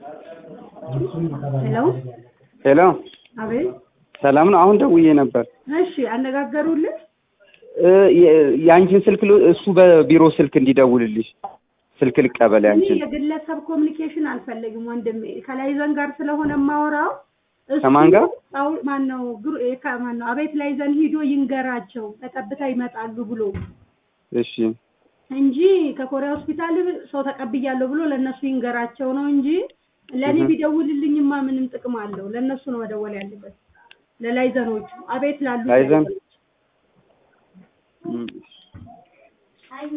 ሄሎ ሄሎ አቤት። ሰላም ነው። አሁን ደውዬ ነበር። እሺ አነጋገሩልህ? እ የ- የአንቺን ስልክ ል- እሱ በቢሮ ስልክ እንዲደውልልሽ ስልክ ልቀበል እኔ ያንቺን። የግለሰብ ኮሚኒኬሽን አልፈልግም ወንድሜ። ከላይዘን ጋር ስለሆነ የማወራው እሱ ከማን ጋር? ጣው- ማን ነው ግሩ- እ ከማን ነው አቤት ላይዘን ሂዶ ይንገራቸው በጠብታ ይመጣሉ ብሎ እሺ እንጂ ከኮሪያ ሆስፒታል ሰው ተቀብያለሁ ብሎ ለእነሱ ይንገራቸው ነው እንጂ ለእኔ እህ። ቢደውልልኝማ ምንም ጥቅም አለው? ለእነሱ ነው መደወል ያለበት፣ ለላይዘኖቹ አቤት ላሉ ላይዘን? እም።